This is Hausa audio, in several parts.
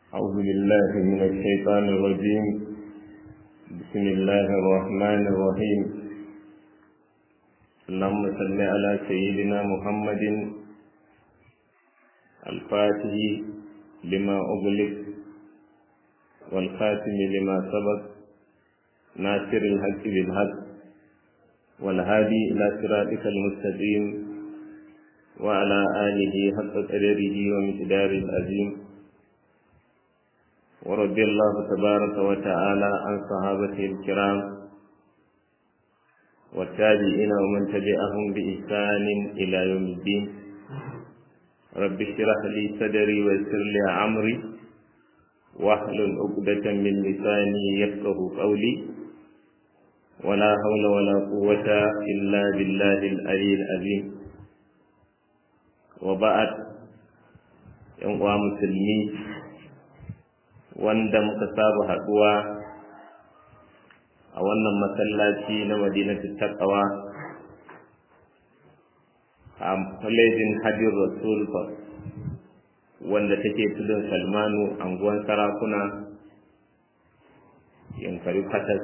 أعوذ بالله من الشيطان الرجيم بسم الله الرحمن الرحيم اللهم صل على سيدنا محمد الفاتح لما أغلق والخاتم لما سبق ناصر الحق بالحق والهادي إلى صراطك المستقيم وعلى آله حق قدره ومقداره العظيم ورضي الله تبارك وتعالى عن صحابته الكرام والتابعين ومن تبعهم بإحسان إلى يوم الدين رب اشرح لي صدري ويسر لي أمري واحلل عقدة من لساني يفقه قولي ولا حول ولا قوة إلا بالله العلي العظيم وبعد يوم مسلمين wanda muka saba haɗuwa a wannan masallaci na madinatu taqwa a kwalejin hajjin rasul wanda take tudun salmanu anguwan sarakuna yankari fatas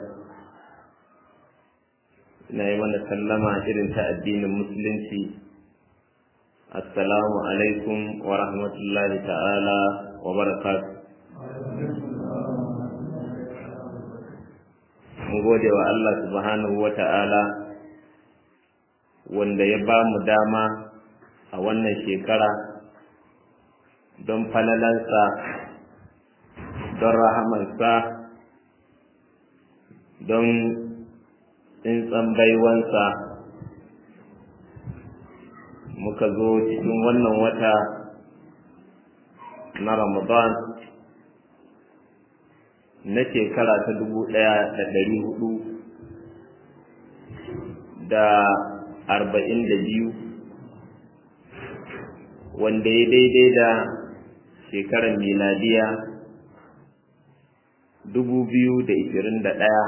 ina yi mana sallama irin ta addinin musulunci assalamu alaikum wa rahmatullahi ta'ala wa barakatuh mun gode wa Allah subhanahu wa ta'ala wanda ya ba mu dama a wannan shekara don falalansa don rahamansa don tsintsan baiwansa muka zo cikin wannan wata na ramadan na shekara ta dubu ɗaya da ɗari hudu da arba'in da biyu wanda ya daidai da shekarar miladiya dubu biyu da ishirin da ɗaya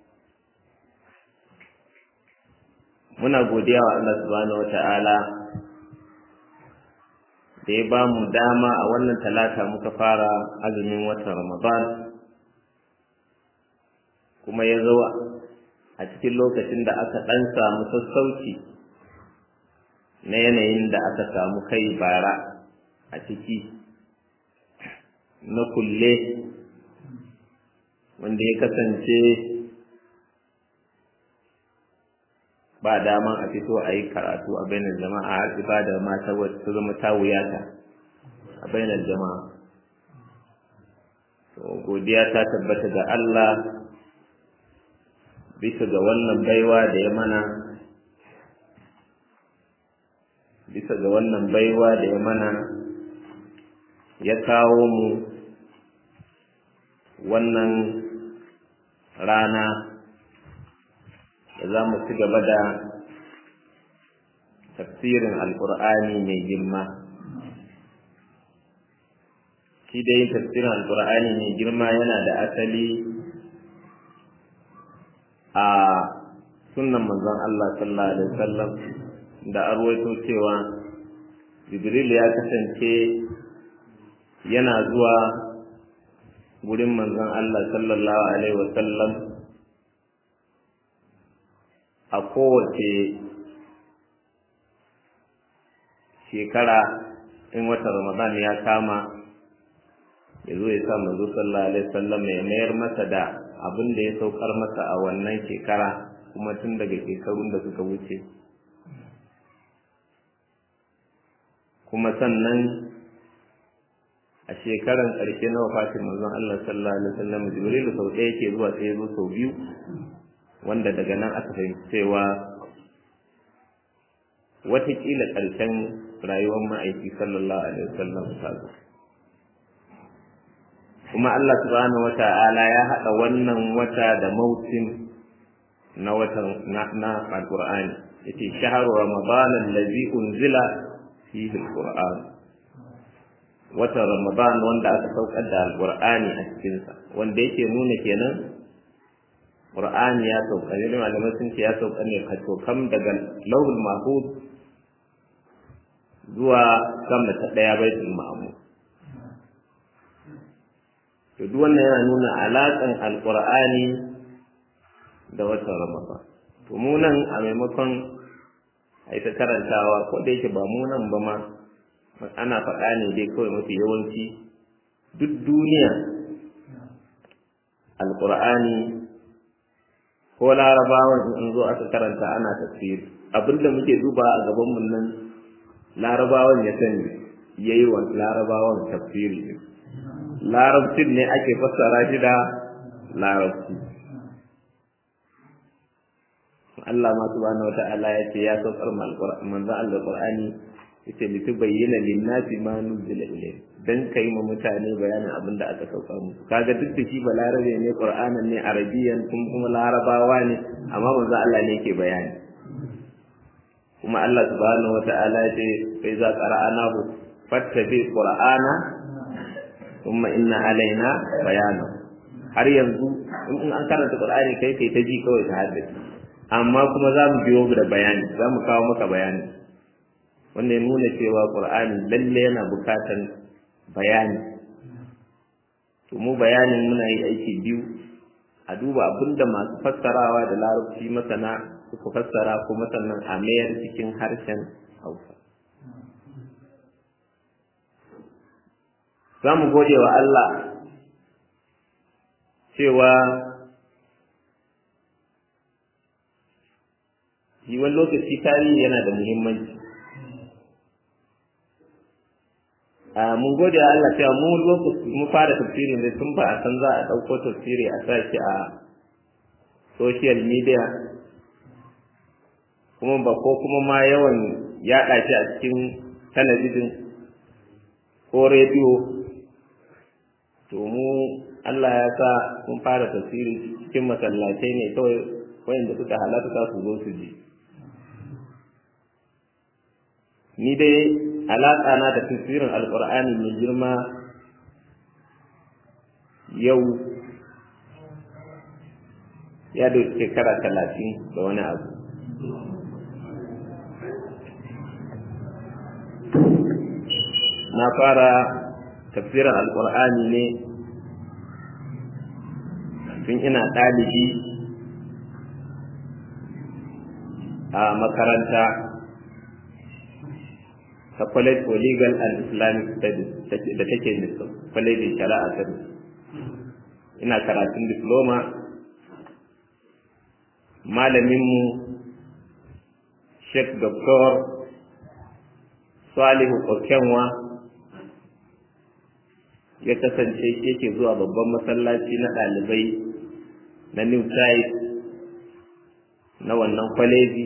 muna godiya wa Allah subhanahu wa ta'ala da ya ba mu dama a wannan talata muka fara azumin watan ramadan kuma ya zo a cikin lokacin da aka ɗan samu sassauci na yanayin da aka samu kai bara a ciki na kulle wanda ya kasance ba daman a fito a yi karatu a bainar jama'a har ibada ma ta zama ta wuyata a bainar jama'a godiya ta tabbata ga Allah bisa ga wannan baiwa da ya mana bisa ga wannan baiwa da ya mana ya kawo mu wannan rana da za mu ci gaba da tafsirin alkur'ani mai girma shi dai tafsirin alkur'ani mai girma yana da asali a sunnan manzon Allah sallallahu alaihi wasallam da arwaito cewa Jibril ya kasance yana zuwa gurin manzon Allah sallallahu alaihi wasallam a kowace shekara in watan Ramadan ya kama ya zo ya sa manzo sallallahu alaihi wasallam ya mayar masa da abin da ya saukar masa a wannan shekara kuma tun daga shekarun da suka wuce kuma sannan a shekaran ƙarshe na wafatin manzon Allah sallallahu alaihi wasallam Jibril sau ɗaya yake zuwa sai zo sau biyu wanda daga nan aka fahimci cewa watakila ƙarshen rayuwar ma'aiki sallallahu alaihi wasallam ta zo kuma Allah subhanahu wata'ala ya haɗa wannan wata da mausim na watan na, na alqur'ani yace shahru ramadan allazi unzila fihi alqur'an watan ramadan wanda aka saukar da alqur'ani a cikin sa wanda yake nuna kenan qur'ani ya sauka ne malamai sun ce ya sauka ne kato kam daga lawul mahfuz zuwa sama ta daya baitul ma'mur to duk wannan yana nuna alaƙan alƙur'ani da watan ramadan to mu nan a maimakon a ita karantawa ko da yake ba mu nan ba ma ana faɗa ne dai kawai mafi yawanci duk duniya alƙur'ani ko larabawan in zo aka karanta ana tafsiri abinda muke duba a gaban mu nan larabawan ya sani yayi wa larabawan tafsiri ne larabcin ne ake fassara shi da larabci Allah ma subhanahu wata'ala ya ce ya saukar manzo Allah Qur'ani yace litubayyana lin-nasi ma nuzila ilayhi dan kai ma mutane bayanin abin da aka saukar musu kaga duk da shi balarabe ne Qur'anin ne arabiyan kuma kuma larabawa ne amma manzo Allah ne yake bayani kuma Allah subhanahu wata'ala ya ce fa iza qara'anahu fattabi qur'ana thumma inna alaina bayana har yanzu in an karanta Qur'ani kai kai ta ji kawai ta haddace amma kuma za mu biyo da bayani za mu kawo maka bayani wanda ya nuna cewa ƙur'ani lalle yana bukatan bayani to mu bayanin muna yi aiki biyu a duba abinda masu fassarawa da larabci masana suka fassara kuma sannan a mayar cikin harshen hausa za mu gode wa Allah cewa yi wani lokaci tarihi yana da muhimmanci mun gode wa Allah cewa mu lokaci mu fara tafsiri ne tun ba a san za a ɗauko tafsiri a sa shi a social media kuma ba ko kuma ma yawan yaɗa shi a cikin talabijin ko rediyo to mu Allah ya sa mun fara tafsiri cikin masallatai ne kawai wayanda suka halarta su zo su ji ni dai alaƙa na da tafsirin alƙur'ani mai girma yau ya da shekara talatin da wani abu na fara tafsirin alƙur'ani ne tun ina ɗalibi a makaranta ta college for legal and islamic studies da take nisa college shari'a ta ina karatun diploma malaminmu sheikh doctor salihu okenwa ya kasance yake zuwa babban masallaci na ɗalibai na new site na wannan kwaleji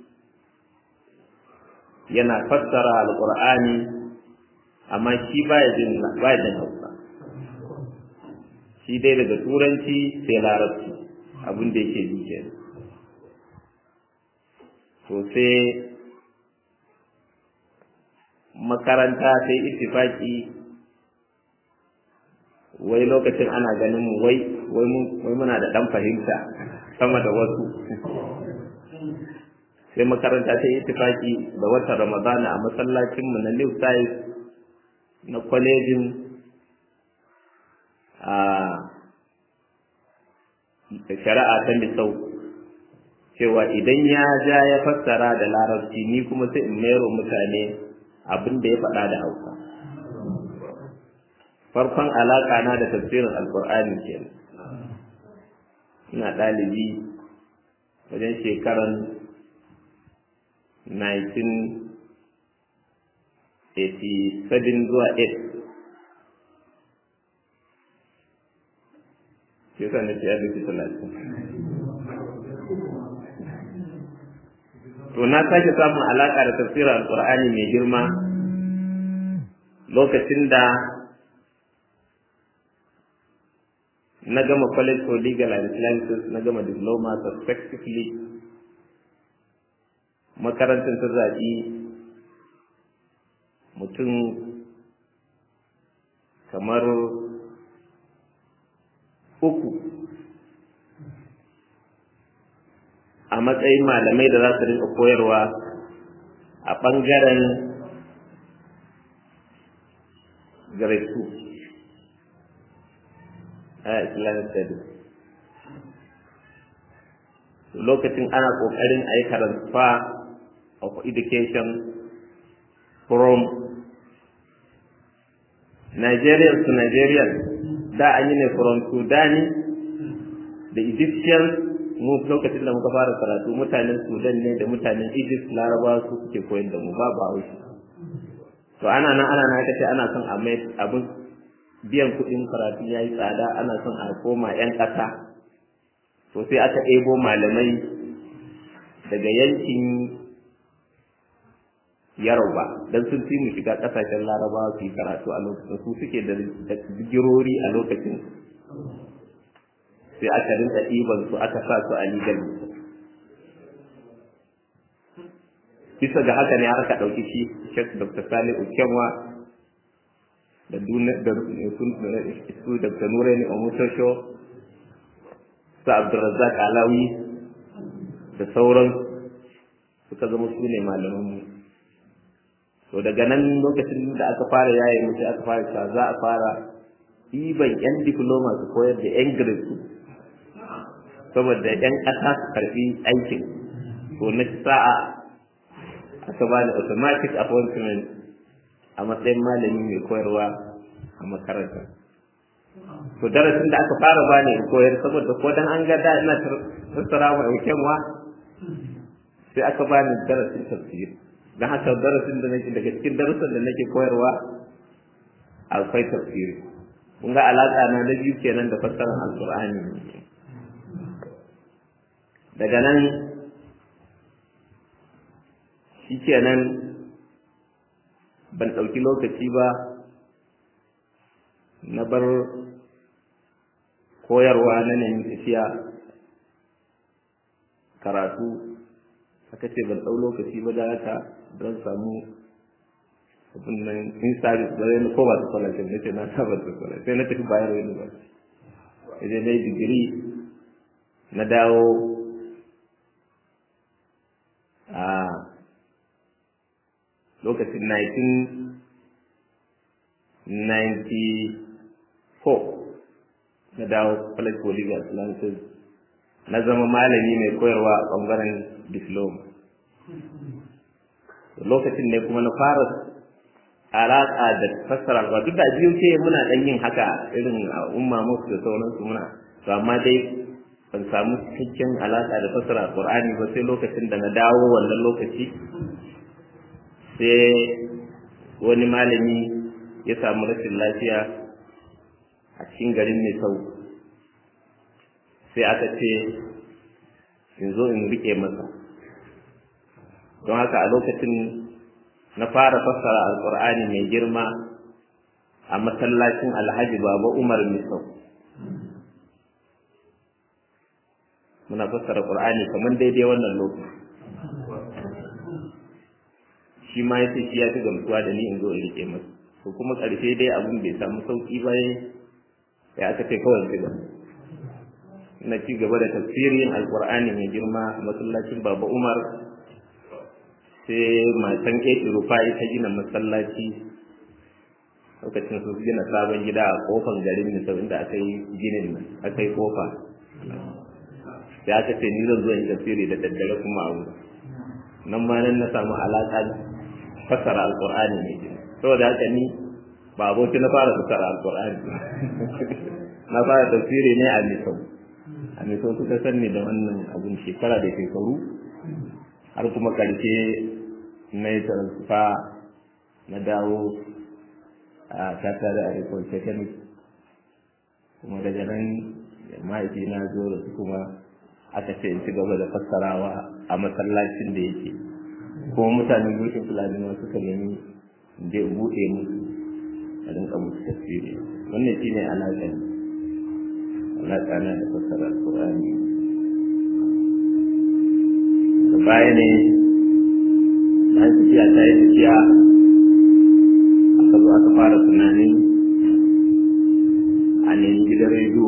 yana fassara alƙur'ani amma shi baya jin baya jin hausa shi dai daga turanci sai larabci abin da yake ji ke to sai makaranta sai ittifaki wai lokacin ana ganin mu wai wai muna da ɗan fahimta sama da wasu sai makaranta ta yi itifaki da watan ramadana a masallacinmu na new site na kwalejin a shari'a ta misau cewa idan ya ja ya fassara da larabci ni kuma sai in mayar mutane abin da ya faɗa da hausa farkon alaƙa na da tafsirin alƙur'ani kenan ina ɗalibi wajen shekaran 1987 zuwa 8 shi yasa na ya duki talatin to na sake samun alaƙa da tafsirin alƙur'ani mai girma lokacin da na gama college for legal and islamic na gama diploma successively makarantar ta zaɓi mutum kamar uku a matsayin malamai da za su rinka koyarwa a ɓangaren grade 2 a islamic studies lokacin ana kokarin a yi transfer of education from Nigerian to Nigerian da an yi ne from Sudani da Egyptian mu lokacin da muka fara karatu mutanen Sudan ne da mutanen Egypt Larabawa su suke koyar da mu ba ba haushi to ana nan ana nan kace ana son a mai abin biyan kuɗin karatu yayi tsada ana son a koma yan ƙasa to sai aka ɗebo malamai daga yankin Yaroba dan sun fi mu shiga ƙasashen Larabawa su yi karatu a lokacin su suke da digirori a lokacin sai aka rinka ɗiban su aka sa su a legal bisa ga haka ne aka ɗauki shi Sheikh Dr. Salih Ukemwa da su Dr. Nureni Omotosho su Abdulrazak Alawi da sauran suka zama su ne malamanmu to daga nan lokacin da aka fara yaye mu sai aka fara cewa za a fara ɗiban 'yan diploma su koyar da 'yan grade saboda 'yan ƙasa su karɓi aikin to na sa'a aka bani automatic appointment a matsayin malami mai koyarwa a makaranta to darasin da aka fara bani in koyar saboda ko dan an ga da ina tattara mai kyanwa sai aka bani darasin tafsir dan haka darasin da nake daga cikin darasin da nake koyarwa akwai tafsiri kun ga alaka na na biyu kenan da fassarar alqur'ani daga nan shi kenan ban ɗauki lokaci ba na bar koyarwa na nemi tafiya karatu aka ce ban ɗau lokaci ba da haka don samu abin nan in service ba zai ko ba su kwalace na ce na saba su kwalace sai na tafi bayar wani ba idan na yi digiri na dawo a lokacin 1994 na dawo college for legal sciences na zama malami mai koyarwa a ɓangaren diploma lokacin ne kuma na fara alaƙa da fassara alƙwa duk da biyu ce muna ɗan yin haka irin a umma musu da sauransu muna to amma dai ban samu cikakken alaƙa da fassara alƙur'ani ba sai lokacin da na dawo wannan lokaci sai wani malami ya samu rashin lafiya a cikin garin mai sau sai aka ce in zo in rike masa don haka a lokacin na fara fassara alkur'ani mai girma a masallacin alhaji baba umar misau muna fassara qur'ani kamar daidai wannan lokaci shi ma ya ce shi ya fi gamsuwa da ni in zo in rike masa to kuma ƙarshe dai abun bai samu sauƙi ba ya aka ce kawai ci gaba na ci gaba da tafsirin alƙur'ani mai girma a masallacin baba umar sai matan ƙeƙi rufa'i ta gina masallaci lokacin su gina sabon gida a kofan garin misau inda aka yi ginin nan aka yi kofa sai aka ce ni zan zo in tafsiri da daddare kuma a wurin nan ma nan na samu alaƙa fassara alƙur'ani ne saboda haka ni ba aboki na fara fassara alƙur'ani na fara tafsiri ne a misau a misau suka sanni da wannan abun shekara da shekaru har kuma ƙarshe na yi transfer na dawo a kasa da arikon technic kuma daga nan mahaifi na zo da su kuma aka ce in ci gaba da fassarawa a masallacin da yake kuma mutanen gushin fulani ma suka nemi da buɗe musu a rinka musu tafsiri wannan shine alaƙa alaƙa na da fassara alƙur'ani da baya ne na tafiya ta yi tafiya aka zo aka fara tunanin a nemi gidan rediyo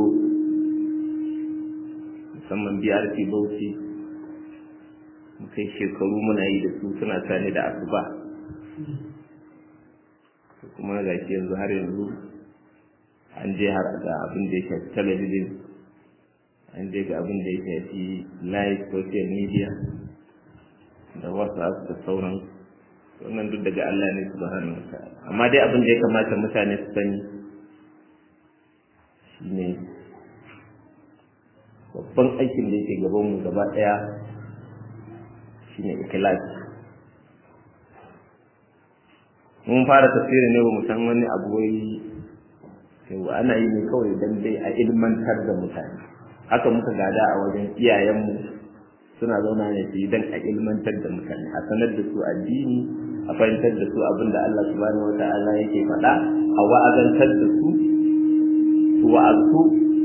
musamman BRT Bauchi kai shekaru muna yi da su suna tare da asuba kuma ga shi yanzu har yanzu a an je har ga abin da ya shafi talabijin an je ga abin da ya shafi live social media da whatsapp da sauran wannan duk daga Allah ne subhanahu wa ta'ala amma dai abin da ya kamata mutane su sani shine babban aikin da yake gaban mu gaba daya shine ikhlasi mun fara tafsirin ne ba mu san wani abu wai yau ana yi ne kawai dan dai a ilmantar da mutane haka muka gada a wajen iyayenmu suna zauna ne su yi dan a ilmantar da mutane a sanar da su addini a fahimtar da su abin da Allah subhanahu wata'ala yake faɗa a wa'azantar da su su wa'azu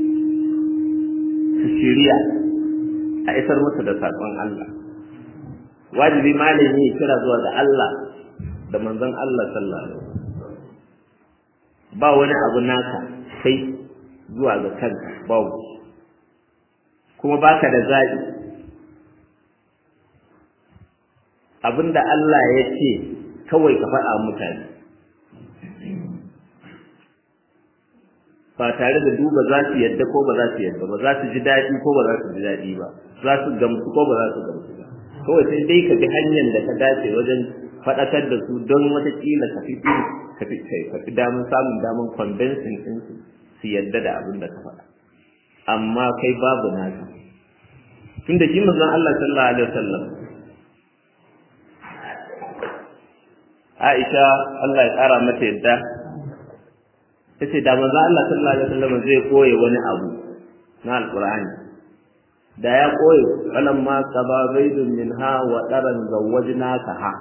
su shirya a isar musu da saƙon Allah wajibi malami ya kira zuwa ga Allah da manzon Allah sallallahu alaihi ba wani abu naka sai zuwa ga kanka babu kuma baka da zaɓi abinda Allah ya ce kawai ka faɗa mutane ba tare da duba za su yadda ko ba za su yadda ba za su ji daɗi ko ba za su ji daɗi ba za su gamsu ko ba za su gamsu ba kawai sai dai ka bi hanyar da ka dace wajen faɗakar da su don watakila ka fi ka fi ka fi damar samun damar convincing din su su yadda da abin da ka faɗa amma kai babu naka tunda shi manzon Allah sallallahu alaihi wasallam Aisha Allah ya ƙara mata yadda tace da manzon Allah sallallahu alaihi wasallam zai koye wani abu na alqur'ani da ya koye falamma qaba zaidun minha wa daran zawwajnaka ha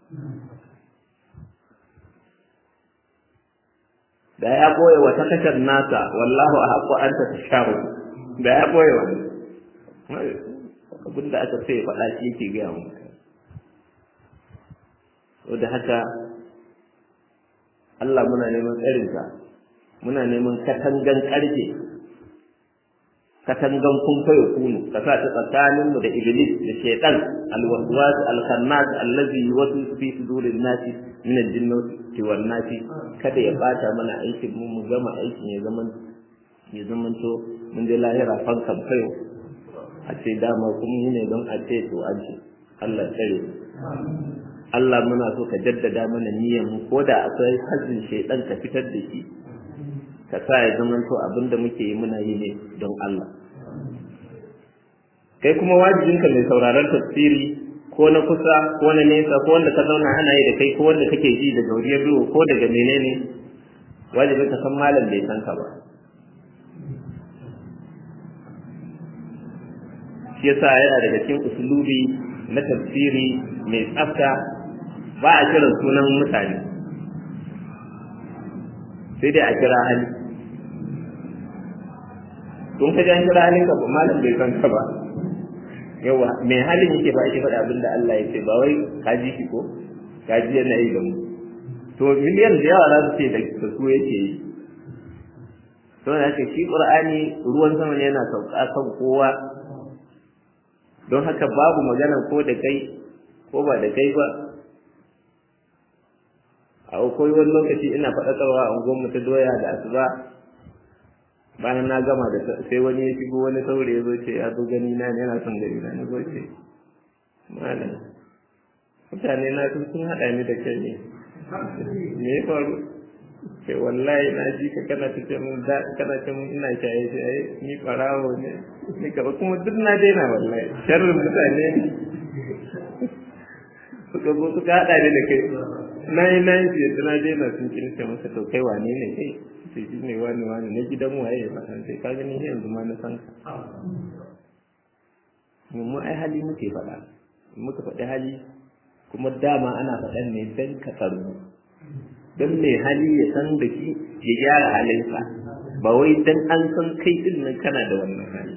da ya boye wata kashar nasa wallahu a haƙo an ta sharu da ya boye wani abin da aka sai faɗa shi yake gaya mu so da haka Allah muna neman tsarinka muna neman katangan ƙarfe katangan kun fayo kunu ka sa ta tsakaninmu da iblis da shaitan alwaswas alkhannas allazi yuwaswisu fi sudurin nasi min aljinnati wan nasi kada ya bata mana aikin mu mu gama aikin ya zaman ya zaman to mun je lahira fankan fayo a ce dama kun yi ne don a ce to an ce Allah tsare Allah muna so ka jaddada mana niyyar mu ko da akwai hazin shaitan ka fitar da shi ka sa ya zama to abinda muke yi muna yi ne don Allah kai kuma wajibinka mai sauraron tafsiri ko na kusa ko na nesa ko wanda ka zauna ana yi da kai ko wanda kake ji daga wuriyar duhu ko daga menene wajibin ka san malam bai san ka ba shi yasa yana daga cikin usulubi na tafsiri mai tsafta ba a kiran sunan mutane sai dai a kira hali kun ka jan kira halin ka ba malam bai san ka ba yawa mai halin yake ba shi faɗa abin da Allah ya ce ba wai ka ji shi ko ka ji yana yi da mu to miliyan da yawa za su ce da su yake yi to da haka shi qur'ani ruwan sama ne yana sauka kan kowa don haka babu magana ko da kai ko ba da kai ba a akwai wani lokaci ina faɗakarwa a unguwar ta doya da asuba bayan na gama da sai wani ya shigo wani saurayi ya zo ce ya zo gani na yana son gani na na zo ce malam mutane na sun sun haɗa ni da kai ne me ya faru sai wallahi na ji ka kana ta ce mun da kana ce mun ina shaye shaye ni farawo ne ni ka kuma duk na daina wallahi sharrin mutane ne suka zo suka haɗa ni da kai na yi na yi fiye na daina sun kince masa to kai wane ne kai sai shi ne wani wani na gidan waye ba san sai ka gani yanzu ma na san ka mu ai hali muke faɗa muka faɗi hali kuma dama ana faɗan ne dan ka tsaro don mai hali ya san da shi ya gyara halinsa ba wai dan an san kai din nan kana da wannan hali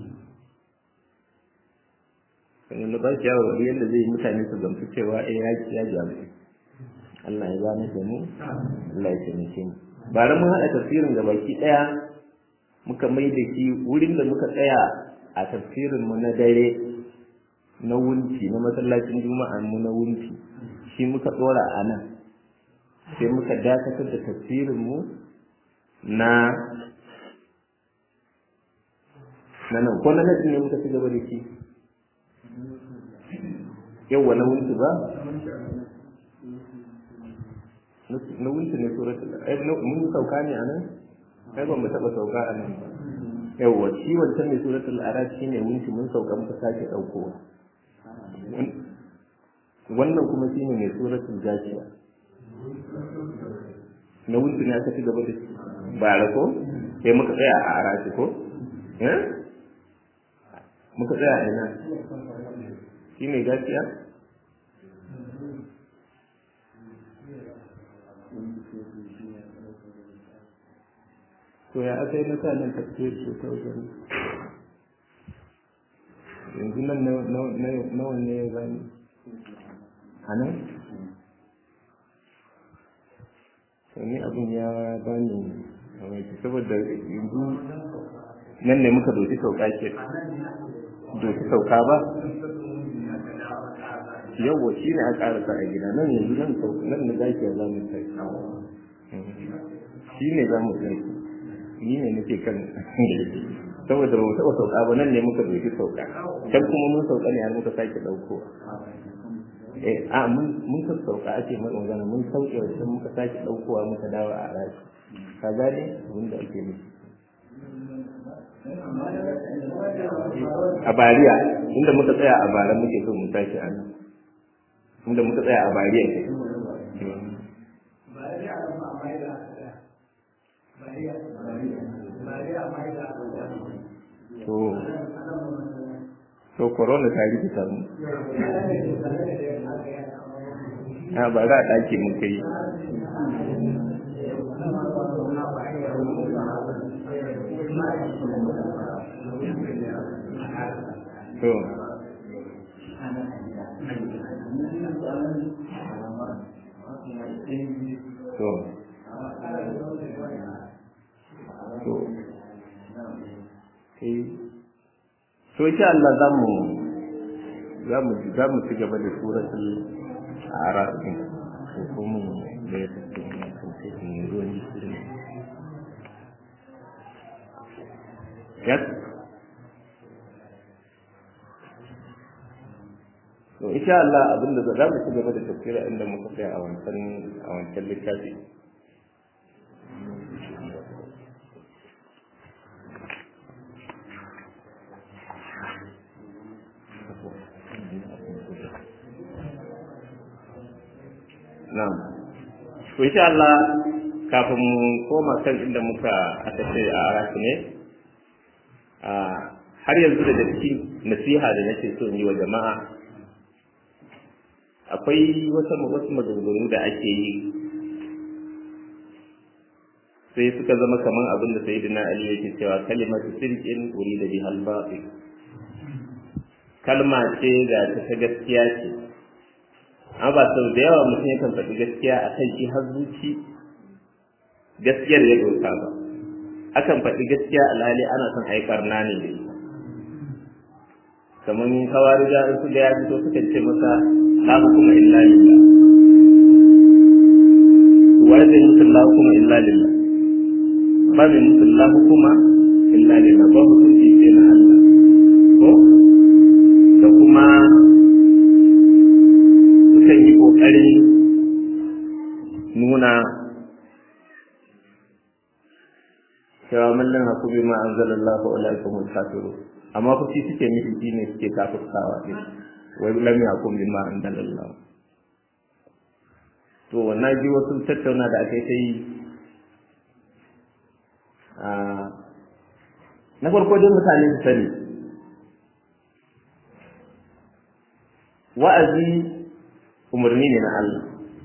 sannan ba shi yawo yadda zai mutane su gamsu cewa eh ya ya jamu Allah ya gane da mu Allah ya taimake mu bare mun haɗa tafsirin ga baki ɗaya muka mai da shi wurin da muka tsaya a tafsirin mu na dare na wunci na masallacin juma'an mu na wunci shi muka ɗora a nan sai muka dakatar da tafsirin mu na na nan ko na nan ne muka ci gaba da shi yawwa na wunti ba na wunti ne suratul ai mun sauka ne a nan kai ban mu taba sauka a nan ba yawwa shi wancan ne suratul araf shine wunti mun sauka muka sake daukowa wannan kuma shine mai suratul jashiya na wunti ne aka ci gaba da shi bara ko sai muka tsaya a arashi ko eh muka tsaya a ina shi ne gaskiya to ya aka yi na sa nan tafiyar ce ta wajen yanzu nan nawa ne ya gani a nan ni abin ya bani mamaki saboda yanzu nan ne muka doki sauka ke doki sauka ba yawwa shi ne a ƙarasa a gida nan yanzu nan nan na zaki za mu sai shi ne za mu sai ni ne nake kan saboda ba mu taɓa sauka ba nan ne muka doki sauka can kuma mun sauka ne har muka sake ɗaukowa eh a mun mun ka sauka ake mai magana mun sauke wajen muka sake ɗaukowa muka dawo a rashi ka gane abin da ake nufi a bariya inda muka tsaya a bara muke so mu tashi a nan inda muka tsaya a bariya ke to to corona ta rike samu a ba za a ɗaki mun kai to to to to insha Allah za mu za mu za mu ci gaba da suratul araf din ko kuma da ya tafi ne kan sai ne ruwan jiki yes to insha Allah abinda za mu ci gaba da tafsira inda muka tsaya a wancan a wancan littafi Na'am. To insha Allah kafin mu koma kan inda muka aka ce a arasu ne har yanzu da cikin nasiha da nake so in yi wa jama'a akwai wata wasu maganganu da ake yi sai suka zama kamar abin da sayyidina Ali yake cewa kalimatu sirqin urida bihal batil kalma ce ga ta gaskiya ce amma ba sau da yawa mutum yakan faɗi gaskiya a kan shi har zuci gaskiyar ya doka ba akan faɗi gaskiya alhali ana son aikar na ne da ita kamar kawari da su da ya fito suka ce masa la hukuma illa lillah wa da mutum la hukuma illa lillah ba mai mutum la hukuma illa lillah ba hukunci sai na Allah ko da kuma sukan yi ƙoƙarin nuna cewa mallin haku bi ma an zala Allah wa alaikum kafiru amma ku shi suke nufi shi ne suke kafirtawa ne wai lam yakum bi ma an zala Allah to wannan ji wasu tattauna da aka yi ta yi na farko dai mutane su sani wa'azi umarni ne na Allah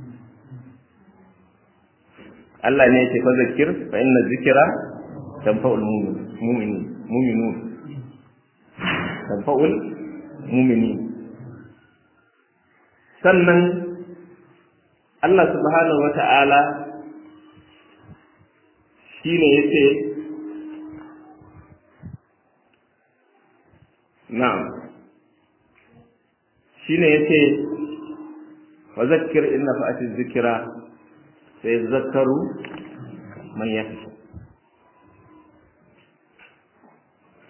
Allah ne yake fa zakir fa inna zikra tanfa'ul mu'minin mu'minun tanfa'ul mu'minin sannan Allah subhanahu wata'ala shine yace na'am shine yace wa zakkir inna fa'ati dhikra sai zakaru man yakhsha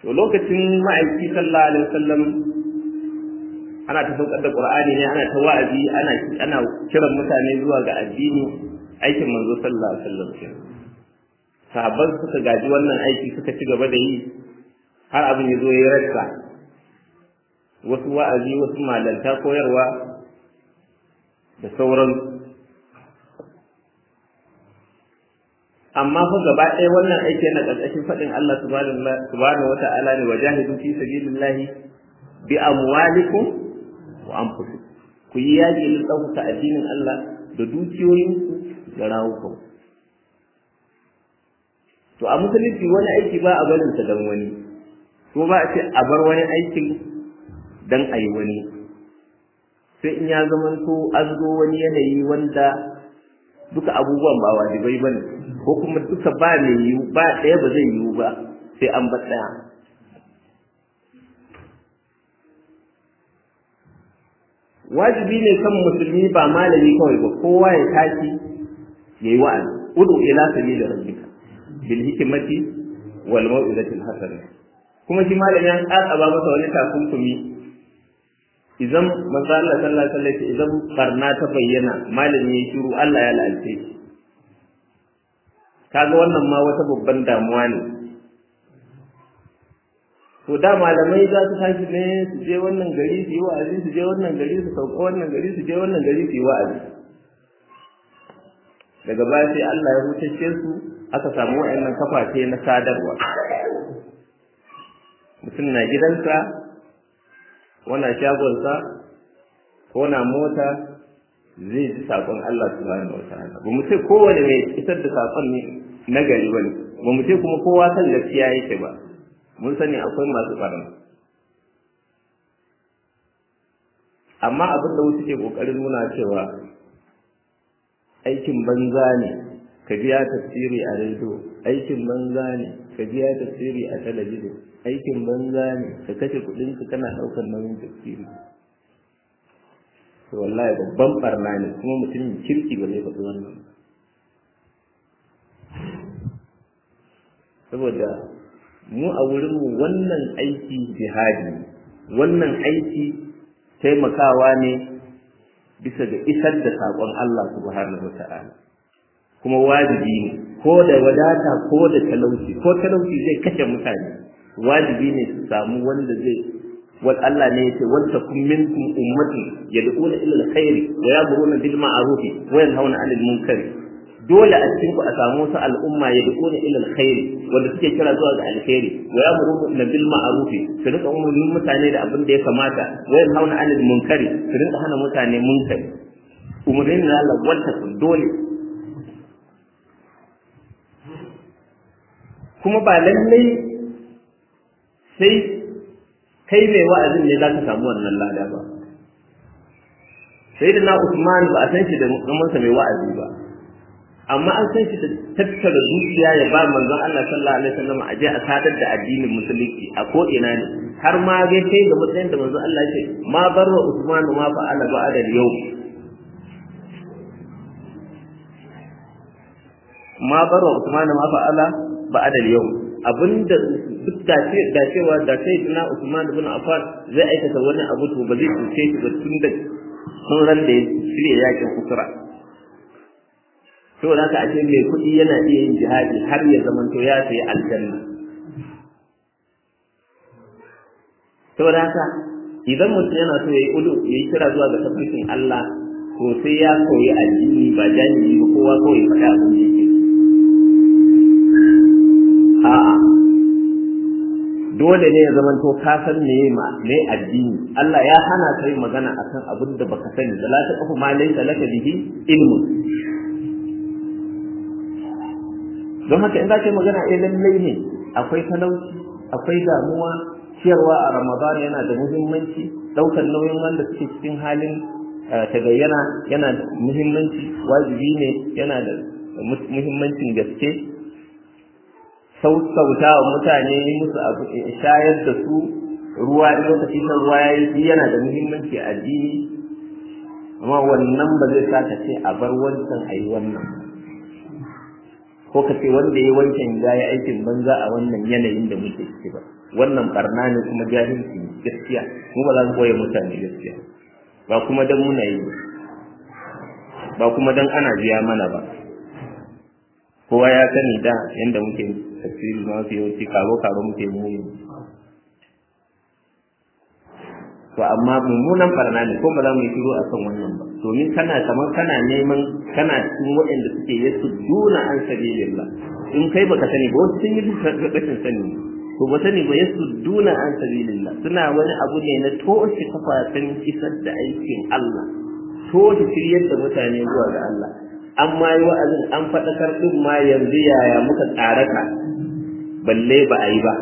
to lokacin ma'aiki sallallahu alaihi wasallam ana ta saukar da qur'ani ne ana ta wa'azi ana ana kiran mutane zuwa ga addini aikin manzo sallallahu alaihi wasallam sahabban suka gaji wannan aiki suka ci gaba da yi har abin ya zo ya rasa wasu wa'azi wasu malanta koyarwa da sauran amma fa gaba ɗaya wannan aiki yana ƙarƙashin faɗin Allah subhanahu wa ta'ala ne wa jahidu fi sabilillahi bi amwalikum wa anfusikum ku yi yaƙi na ɗaukaka addinin Allah da dukiyoyinku da rawukan to a musulunci wani aiki ba a barin sa dan wani ko ba a ce a bar wani aikin dan a yi wani sai in ya zamanto an zo wani yanayi wanda duka abubuwan ba wajibai bane ko kuma duka ba mai yiwu ba ɗaya ba zai yiwu ba sai an bar ɗaya wajibi ne kan musulmi ba malami kawai ba kowa ya tashi ya yi wa'azi udu ila sabili rabbika bil hikmati wal mau'izati al hasana kuma shi malami an ba masa wani takunkumi idan manzo Allah sallallahu alaihi wasallam idan barna ta bayyana malami ya shiru Allah ya lalace shi kaga wannan ma wata babban damuwa ne to da malamai za su tashi ne su je wannan gari su yi wa'azi su je wannan gari su sauka wannan gari su je wannan gari su yi wa'azi daga baya sai Allah ya hutashe su aka samu wa'annan kafafe na sadarwa mutum na gidansa wana shagonsa ko na mota zai ji saƙon Allah subhanahu wataala ba mu ce kowane mai isar da saƙon ne na gari bane ba mu ce kuma kowa san gaskiya yake ba mun sani akwai masu ɓarna amma abin da wasu ke ƙoƙarin nuna cewa aikin banza ne ka biya tafsiri a rediyo aikin banza ne ka biya tafsiri a talabijin aikin banza ne ka kashe kuɗinka kana ɗaukar nauyin tafsiri to wallahi babban barna ne kuma mutumin kirki ba zai faɗi wannan saboda mu a wurinmu wannan aiki jihadi wannan aiki taimakawa ne bisa ga isar da saƙon Allah subhanahu wata'ala kuma wajibi ne ko da wadata ko da talauci ko talauci zai kashe mutane wajibi ne su samu wanda zai wal Allah ne yace wal takum minkum ummatun yad'una ila alkhairi wa ya'muruna bil ma'ruf wa yanhauna 'anil munkar dole a cikin ku a samu wasu al'umma yad'una ila alkhairi wanda suke kira zuwa ga alkhairi wa ya'muruna bil ma'ruf su rika umurnin mutane da abin da ya kamata wa yanhauna 'anil munkar su rika hana mutane munkari umurnin na Allah wal takum dole kuma ba lallai sai kai mai wa'azin ne za ka samu wannan lada ba sai da na Usman ba a san shi da zamansa mai wa'azi ba amma an san shi da tattara zuciya ya ba manzon Allah sallallahu alaihi wasallam a je a sadar da addinin musulunci a ko ina ne har ma ga kai ga matsayin da manzon Allah ya ce ma barra Usman ma fa'ala ba'da yau ma barra Usman ma fa'ala ba'da yau abinda duk da ce da cewa da sai na Usman ibn Affan zai aikata wani abu to ba zai cuce shi ba tun da sun ran da ya shirya yakin kusura saboda haka ashe mai kuɗi yana iya yin jihadi har ya zamanto ya sayi aljanna saboda haka idan mutum yana so ya yi udu ya yi kira zuwa ga tabbacin Allah to sai ya koyi addini ba jahili ba kowa kawai faɗa abin da yake a'a dole ne ya zamanto ka san me ma me addini Allah ya hana kai magana akan abin da baka sani da la taqfu ma laysa laka bihi ilmun don haka in za ka yi magana eh lallai ne akwai talauci akwai damuwa ciyarwa a ramadan yana da muhimmanci ɗaukar nauyin wanda suke cikin halin tagayyana yana da muhimmanci wajibi ne yana da muhimmancin gaske sautauta wa mutane musu abu shayar da su ruwa in lokacin shan ruwa ya yi yana da muhimmanci a addini amma wannan ba zai sa ka ce a bar wancan a yi wannan ko ka ce wanda ya wancan ya yi aikin banza a wannan yanayin da muke ciki ba wannan barna ne kuma jahilci ne gaskiya mu ba za mu koya mutane gaskiya ba kuma dan muna yi ba kuma dan ana biya mana ba kowa ya sani da yanda muke tafsiri ma su yawanci karo karo muke mu to amma mummunan barna ne ko ba za mu yi shiru akan wannan ba domin kana kamar kana neman kana cikin waɗanda suke yasu duna an sabilillah in kai baka sani ba wasu sun yi rashin sani to ba sani ba yasu duna an sabilillah suna wani abu ne na toshe kafafen isar da aikin Allah toshe shiryar da mutane zuwa ga Allah amma yi wa'azin an faɗakar ɗin ma yanzu yaya muka tsaraka balle ba a yi ba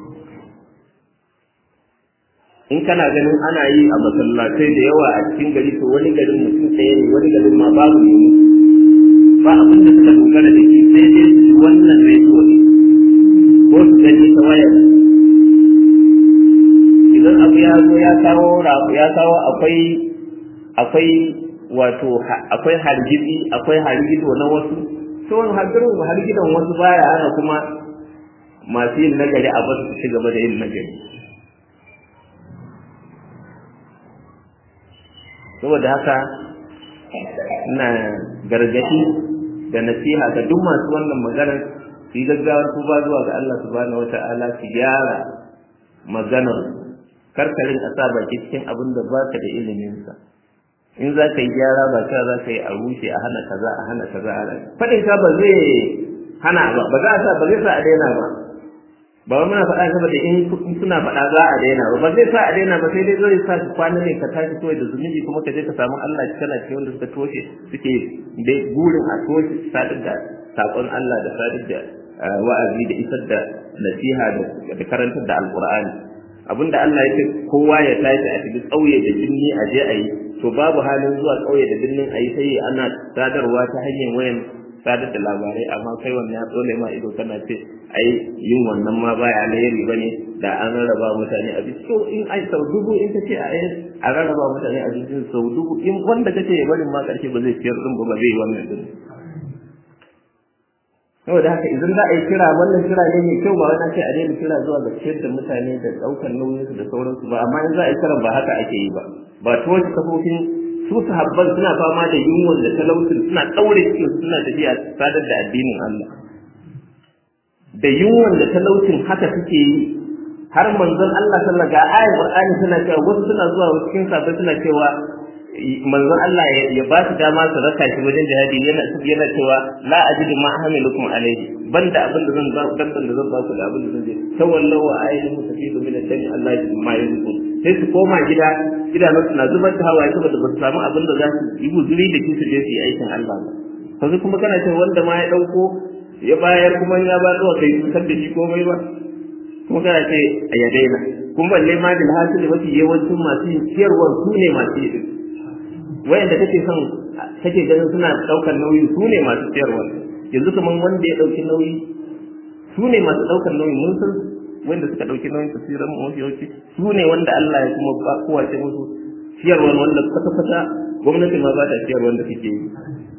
in kana ganin ana yi a masallatai da yawa a cikin gari to wani garin mutum ɗaya ne wani garin ma babu ne ba abin da suka dogara da shi sai dai su wannan rediyo ne ko su gani ta wayar idan abu ya zo ya kawo ya kawo akwai akwai wato akwai hargitsi akwai hargido na wasu to hargidan wasu baya hana kuma masu yin nagari a basu su ci gaba da yin nagari saboda haka ina gargaɗi da nasiha ga duk masu wannan maganar su yi gaggawar tuba zuwa ga Allah subhanahu wata'ala su gyara maganar karkarin a sa baki cikin abin da ba ka da iliminsa in za ka yi gyara ba ka za ka yi a rushe a hana kaza a hana kaza a faɗin ka ba zai hana ba ba za a sa ba zai sa a daina ba ba wai muna faɗa saboda in suna faɗa za a daina ba ba zai sa a daina ba sai dai zai sa su kwana ne ka tashi kawai da zunubi kuma ka je ka samu Allah kana ce wanda suka toshe suke dai burin a toshe sadar da sakon Allah da sadar da wa'azi da isar da nasiha da karantar da alqur'ani abinda Allah ya ce kowa ya tashi a cikin ƙauye da binni a je a yi to babu halin zuwa ƙauye da binnin a yi sai ana sadarwa ta hanyar wayan sadar da labarai amma kai wannan ya tsole ma ido kana ce ai yin wannan ma baya alheri bane da an rarraba mutane abinci to in ai sau dubu in kace a a rarraba mutane abincin sau dubu in wanda kace ya barin ma karshe ba zai ciyar din ba ba zai wannan din saboda haka idan za a yi kira wannan kira ne mai kyau ba wani ce a daina kira zuwa ga ciyar da mutane da ɗaukar nauyinsu da sauransu ba amma in za a yi kiran ba haka ake yi ba ba ta wasu kafofin su sahabban suna fama da yunwan da talautin suna ɗaure cikin suna tafiya sadar da addinin Allah da yunwan da talautin haka suke yi har manzon Allah sallallahu ga ayat Qur'ani suna cewa wasu suna zuwa cikin sahabbai suna cewa manzon Allah ya ba su dama su raka shi wajen jihadi yana yana cewa la ajidu ma hamilukum alayhi banda abin da zan ba dan da zan ba ku da abin da zan je tawallahu wa ayyuhum tafidu min ad-dami Allah ma yuzun sai su koma gida idanun su na zubar da hawaye saboda ba su samu abin da za su yi guzuri da shi su je su yi aikin Allah ba sai kuma kana cewa wanda ma ya dauko ya bayar kuma ya ba zuwa kai kusan da shi komai ba kuma kana ce a ya daina kuma balle ma da hasili mafi yawancin masu yin ciyarwar su ne masu yi wayanda kake son kake ganin suna daukar nauyi su ne masu ciyarwar yanzu kaman wanda ya dauki nauyi su ne masu daukar nauyi mun san wanda suka dauki nauyin tafsirin mu yawanci su ne wanda Allah ya kuma ba kowa ce musu ciyarwar wanda kwata kwata gwamnati ma ba ta ciyarwar da kake yi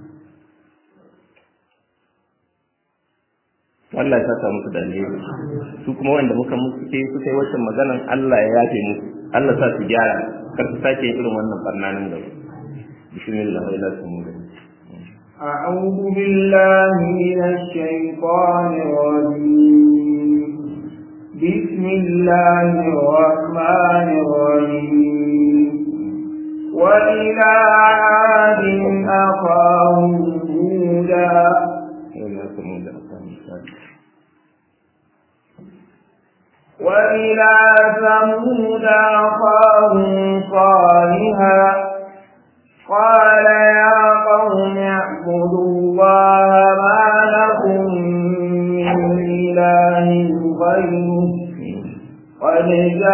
Allah ya saka musu da alheri su kuma wanda muka musu ke su kai wacce maganan Allah ya yafe musu Allah sa su gyara kar su sake irin wannan barnanin gaba bismillah ila sumu أعوذ بالله من الشيطان الرجيم بسم الله الرحمن الرحيم وإلى عاد أخاهم هودا وإلى ثمود أخاهم صالحا قال يا قوم اعبدوا الله ما لكم من إله غيره قد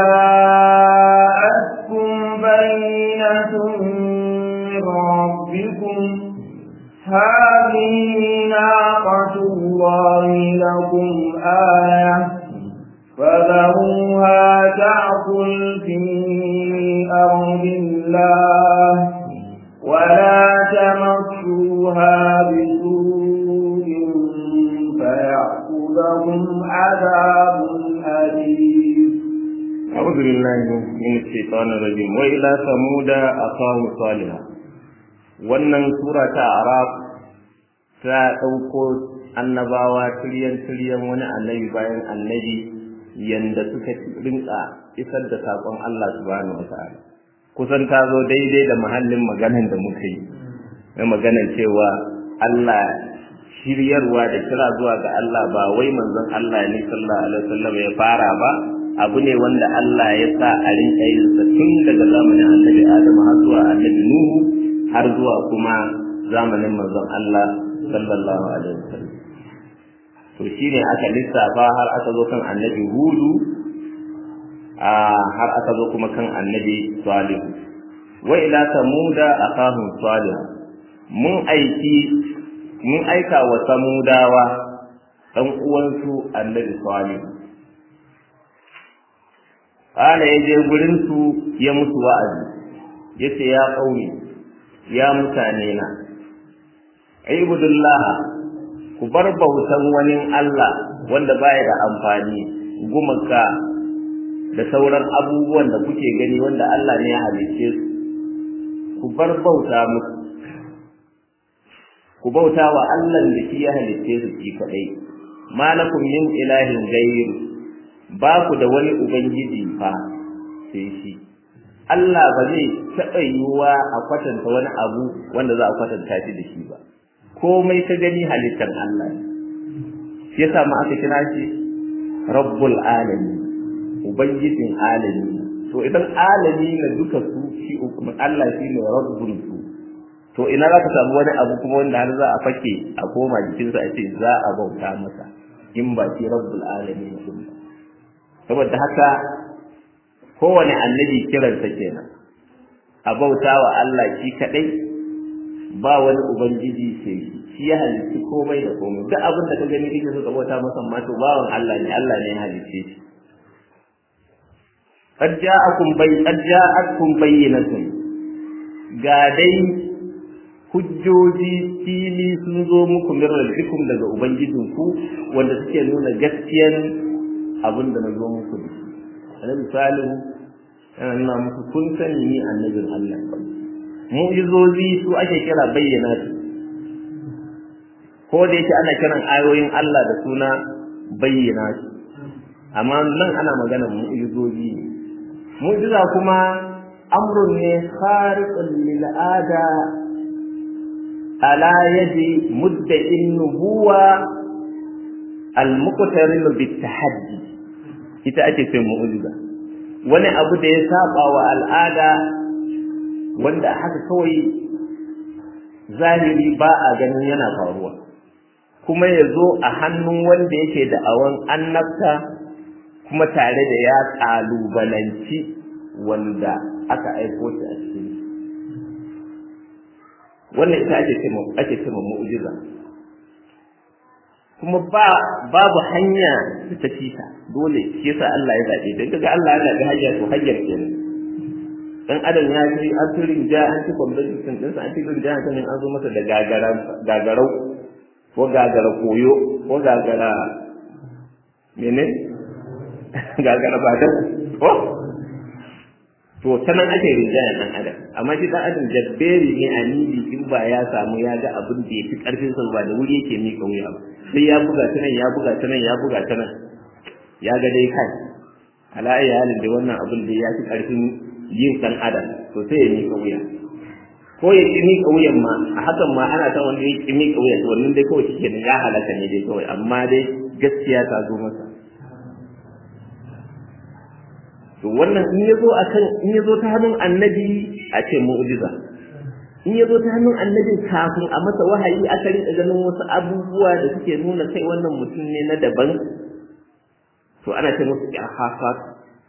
جاءتكم بينة من ربكم هذه ناقة الله لكم آية فذروها تأكل في أرض الله ولا تمسوها بسوء لهم عذاب أليم أعوذ بالله من الشيطان الرجيم وإلى ثمود أخاهم صالحا wannan sura ta arab ta ɗauko annabawa tiryan tiryan wani annabi bayan annabi yanda suka rinka isar da saƙon Allah subhanahu wa ta'ala kusan ta zo daidai da mahallin maganan da muka yi na maganan cewa Allah shiryarwa da kira zuwa ga Allah ba wai manzon Allah ne sallallahu alaihi wasallam ya fara ba abu ne wanda Allah ya sa a rinka yin sa tun daga zamanin annabi Adam har zuwa annabi Nuhu har zuwa kuma zamanin manzon Allah sallallahu alaihi wasallam to shine aka lissafa har aka zo kan annabi Hudu a har aka zo kuma kan annabi Salih wa ila samuda akahum salih mun aiki mun aika wa samudawa dan uwansu annabi Salih Kala ya je gurinsu ya musu wa'azi, ya ce ya ƙauni, ya mutane na, Ibudullah ku bar bautan wani Allah wanda baya da amfani, gumaka da sauran abubuwan da kuke gani wanda Allah ne ya halicce su, ku bar bauta musu, ku bauta wa Allah da shi ya halicce su shi kaɗai, malakum min ilahin gairu. ba ku da wani ubangiji fa sai shi Allah ba zai taɓa yiwuwa a kwatanta wani abu wanda za a kwatanta shi da shi ba komai ka gani halittar Allah shi yasa ma aka kira shi rabbul alami ubangijin alami to idan alami na duka su shi Allah shi ne rabbul su to ina za ka samu wani abu kuma wanda har za a fake a koma jikinsa a ce za a bauta masa in ba shi rabbul alami ne ba saboda haka kowane annabi kiransa kenan a bauta wa Allah shi kadai ba wani ubangiji sai shi shi ya halitti komai da komai duk abin da ka gani kake so ka bauta masa ma to bawan Allah ne Allah ne ya halicce shi qad ja'akum bay qad ja'akum bayyinatun ga dai hujjoji fili sun zo muku min rabbikum daga ubangijinku wanda suke nuna gaskiyar abin da na zo muku da shi annabi salihu yana nuna muku kun sani ni annabin Allah mu'jizozi su ake kira bayyana su ko da yake ana kiran ayoyin Allah da suna bayyana su amma nan ana magana mu'jizozi ne mu'jiza kuma amrun ne khariqun lil ada ala yadi mudda'in nubuwa al-muqtarin bit tahaddi ita ake ce mu'jiza wani abu da ya saba wa al'ada wanda haka kawai zahiri ba a ganin yana faruwa kuma ya zo a hannun wanda yake da awon annabta kuma tare da ya ƙalubalanci wanda aka aiko shi a cikin wannan ita ake ce ake ce mu'jiza kuma ba babu hanya da ta fita dole shi yasa Allah ya zabe dan kaga Allah ya zabe hanya to hanyar kenan dan adam ya ji an turin ja an ci kwambatin din sa an ci turin ja an an zo masa da gagara gagarau ko gagara koyo ko gagara mene gagara ba da ko to sanan ake rinjaya dan adam amma shi dan adam jabberi ne anidi in ba ya samu ya ga abin da yafi karfin sa ba da wuri yake mika wuya ba sai ya buga ta nan ya buga ta nan ya buga ta nan ya ga dai kai ala ayi halin da wannan abin da ya fi karfin yin dan adam to sai ya mika wuya ko ya ki mika wuyan ma a hakan ma ana ta wanda ya ki mika wuya to wannan dai kawai shi ne ya halaka ne dai kawai amma dai gaskiya ta zo masa to wannan in ya zo akan in ya zo ta hannun annabi a ce mu'jiza in ya zo ta hannun annabi kafin a masa wahayi aka rika ganin wasu abubuwa da suke nuna kai wannan mutum ne na daban to ana ce musu irhasat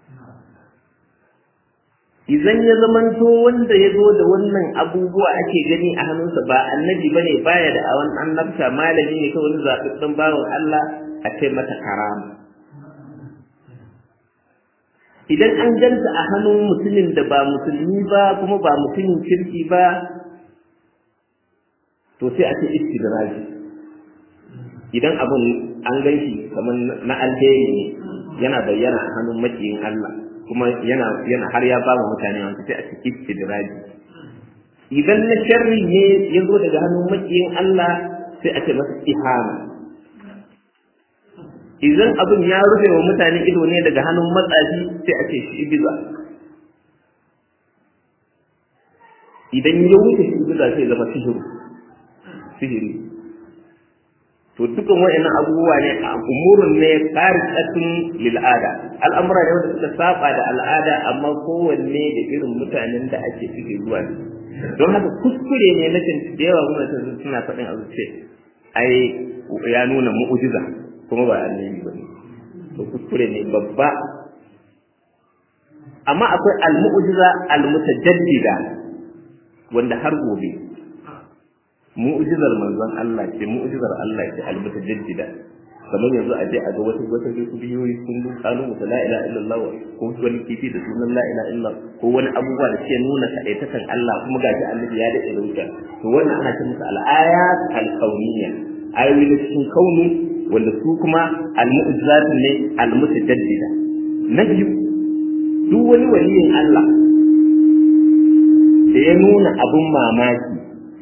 idan ya zamanto wanda ya zo da wannan abubuwa ake gani a hannunsa ba annabi bane baya da awan annabta malami ne kawai wani zaɓaɓɓen bawan Allah a ce mata karama idan an ganta a hannun mutumin da ba musulmi ba kuma ba mutumin kirki ba to sai a ce istidraji idan abin an gan shi kamar na alheri ne yana bayyana a hannun makiyin Allah kuma yana yana har ya ba mutane wanda sai a cikin istidraji idan na sharri ne ya zo daga hannun makiyin Allah sai a ce masa ihana idan abin ya rufe wa mutane ido ne daga hannun matsafi sai a ce shi biza idan ya wuce shi biza sai zama sihiru sihiri to dukan wa'annan abubuwa ne a umurun ne qari'atun lil ada al'amura ne wanda suka saba da al'ada amma kowanne da irin mutanen da ake suke zuwa don haka kuskure ne na da yawa gwamnati suna faɗin abu ce ai ya nuna mu'ujiza kuma ba annabi ba ne to kuskure ne babba amma akwai al-mu'jiza al-mutajaddida wanda har gobe mu'jizar manzon Allah ce mu'jizar Allah ce al-mutajaddida kamar yanzu a je a ga wata wata biyoyi sun lu kalu la ilaha illallah ko wani kifi da sunan la ilaha illallah ko wani abubuwa da ke nuna kadaitakan Allah kuma gashi annabi ya daɗe da wuta to wannan ana ce musu al-ayat al-kauniyya ayoyi na cikin kaunu wanda su kuma al-mu'jizat ne al-mutajaddida na biyu duk wani waliyin Allah da ya nuna abun mamaki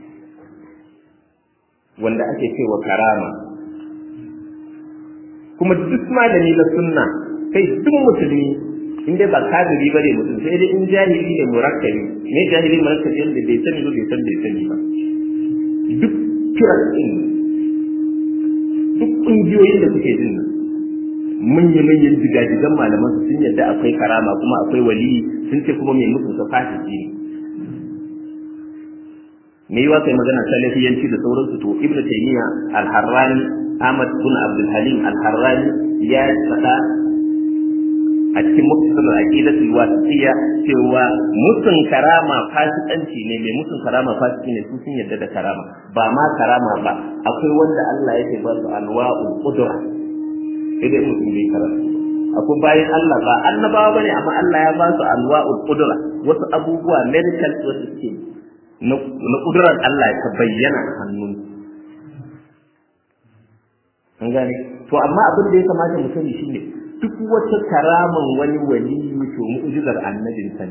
wanda ake cewa karama kuma duk malami na sunna kai duk musulmi in dai ba kafiri bane mutum sai dai in jahili ne murakkabi ne jahili murakkabi wanda bai sani ba bai san bai sani ba duk kiran din duk kungiyoyin da kuke jin nan manyan manyan jigajigan malaman su sun yadda akwai karama kuma akwai wali sun ce kuma mai mutunta fasiki ne me yiwa kai magana salafiyanci da sauransu to ibnu taymiya al-harrani ahmad bin abdul halim al-harrani ya faɗa a cikin muktasar aqidat al-wasitiyya cewa mutun karama fasikanci ne mai mutun karama fasiki ne su sun yadda da karama ba ma karama ba akwai wanda Allah yake ba su anwa'ul qudra idan mutum bai karatu akwai bayan Allah ba annabawa bane amma Allah ya ba su anwa'ul qudra wasu abubuwa medical wasu suke na kudurar Allah ta bayyana a hannun an gane to amma abin da ya kamata mu sani shine duk wata karaman wani wali to mu'jizar annabin sani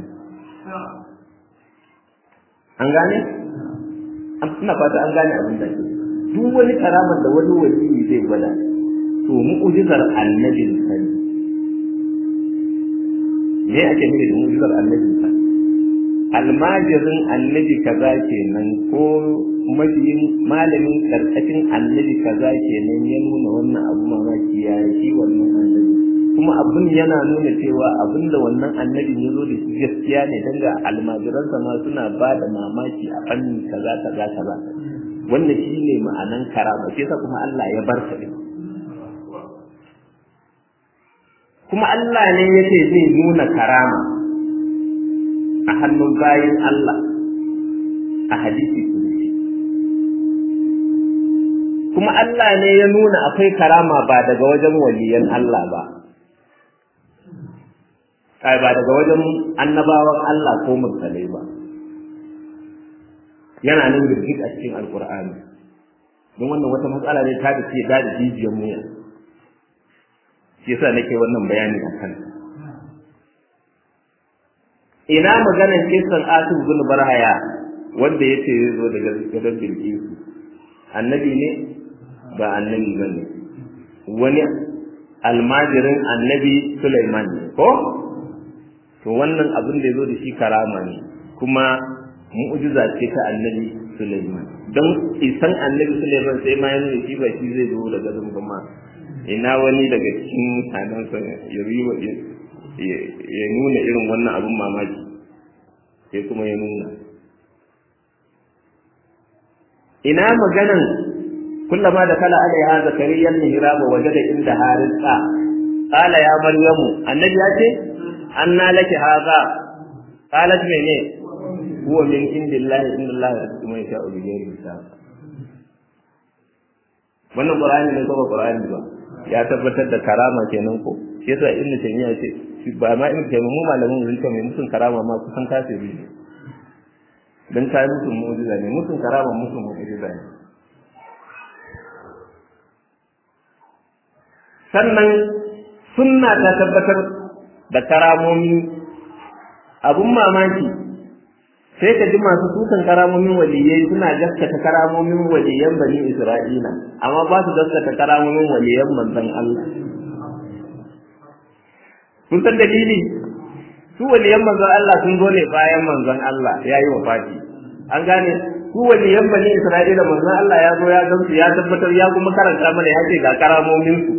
an gane ina fata an gane abin da duk wani karaman da wani wali zai gwada to mu'jizar annabin sani me ake nufi da mu'jizar annabin sani almajirin annabi kaza kenan ko mabiyin malamin karkashin annabi kaza kenan ya nuna wannan abu mamaki ya shi wannan annabi kuma abin yana nuna cewa abin da wannan annabin ya zo da shi gaskiya ne dan ga almajiransa ma suna ba da mamaki a fannin kaza kaza kaza wannan shi ne ma'anan karama shi yasa kuma Allah ya bar din kuma Allah ne yake zai nuna karama a hannun bayan Allah a hadisi kudusi kuma Allah ne ya nuna akwai karama ba daga wajen waliyan Allah ba kai ba daga wajen annabawan Allah ko mursalai ba yana nan girgit a cikin alkur'ani don wannan wata matsala ne ta da ce da jijiyar muya shi yasa nake wannan bayani a kan ina maganar kisan asif bin barhaya wanda yace zai zo daga gadon bilkisu annabi ne ba annabi ba ne wani almajirin annabi Sulaiman ne ko to wannan abin da ya zo da shi karama ne kuma mu'jiza ce ta annabi Sulaiman don isan annabi Sulaiman sai ma yana shi ba shi zai zo daga gadon ma ina wani daga cikin mutanensa ya ya nuna irin wannan abin mamaki sai kuma ya nuna ina maganan kullama da kala alaiha zakariya mihrab wajada inda harisa qala ya maryamu annabi ya ce anna laki hadha qalat mene huwa min indillahi inna allaha yarzuqu man yasha'u bi ghairi hisab wannan qur'ani ne ko ba qur'ani ba ya tabbatar da karama kenan ko shi yasa ibn taymiya ce ba ma ibn taymiya mu malamin mun ce mai mutun karama ma kusan kafiri ne dan kai mutun mu'jiza ne mutun karama mutun mu'jiza ne sannan sunna ta tabbatar da karamomi abun mamaki sai ka ji masu sukan karamomin waliyai suna gaskata karamomin waliyan bani isra'ila amma ba su gaskata karamomin waliyan manzon Allah kun san dalili su waliyan manzon Allah sun zo ne bayan manzon Allah ya yi wafati an gane su waliyan bani isra'ila manzon Allah ya zo ya gamsu ya tabbatar ya kuma karanta mana ya ce ga karamomin su